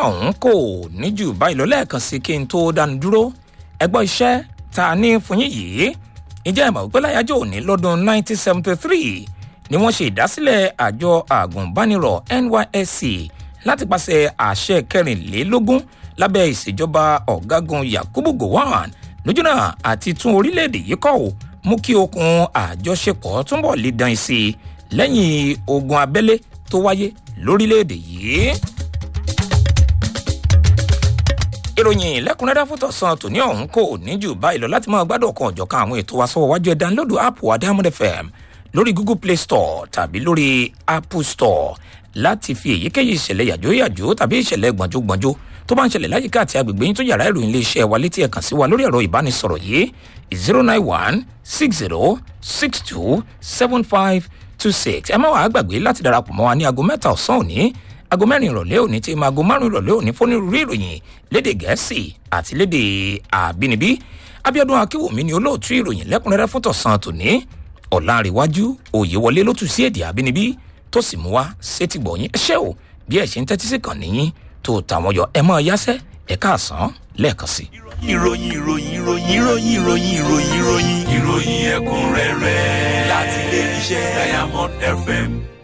ọ̀hún kò ní jù báyìí lọ lẹ́ẹ̀kan sí kí n tó dánu dúró ẹgbọ́n iṣẹ́ tá a ní fún yín yìí ìjẹ́ ìmọ̀ wípé láyájọ́ òní lọ́dún 1973 ni wọ́n ṣe ìdásílẹ̀ àjọ àgùnbánirọ̀ nysc láti pàṣẹ àṣẹ kẹrìnlélógún lábẹ́ ìṣèjọba ọ̀gágun yakubu gowon lójúnà àti tún orílẹ̀-èdè yìí kọ́ ò mú kí okun àjọṣepọ̀ túnbọ̀ lè dán sí i lẹ́yìn ogun abẹ́lé tó wáyé lórílẹ̀-èdè yìí ìròyìn lẹ́kùnrẹ́rẹ́ fún tọ̀sán tòní ọ̀hún kò ní jù báyìí lọ láti máa gbádùn ọ̀kan ọ̀jọ̀kan àwọn ètò wa sọ́wọ́ wájú ẹ̀ dánlódù app wa diamond fm lórí google play store tàbí lórí apple store láti fi èyíkéyìí ìṣẹ̀lẹ̀ yàjóyàjó tàbí ìṣẹ̀lẹ̀ gbọ̀njógbọ̀njó tó bá ń ṣẹlẹ̀ láyìíká àti agbègbè yín tó yàrá ìròyìn iléeṣẹ́ wa létí ẹ̀ kàn sí wa lórí ẹ̀rọ ìbánisọ̀rọ̀ yìí zero nine one six zero six two seven five two six ẹ má wàá gbàgbé láti darapọ̀ mọ́ wa ní aago mẹ́ta ọ̀sán òní aago mẹ́rin ìrọ̀lẹ́ òní tí máa aago márùn ìrọ̀lẹ́ òní fónírúurú ìròyìn léde gẹ̀ẹ́sì àti léde àbínibí abiodun akínwùmí ni olóòtú ìròyìn lẹ́kùnrẹ́rẹ́ fún tọ̀sán tòní ọ̀làǹrẹ̀wájú òyewọlé ló tún sí èdè àbínibí tó sì mú wá sétí gbọ̀nyìn ẹṣẹ́ o bí ẹ̀ ṣe ń tẹ́tí sí kàn níyìn tó tàwọn yọ ẹ mọ́ yáṣẹ́ ẹ̀ka àsán lẹ́ẹ̀kan sí. ìròyìn ìròyìn ìròyìn ìròyìn ìròyìn ìròyìn ìròyìn ìròyìn ẹ̀kúnrẹ́rẹ́ láti ilé iṣẹ́ diamond fm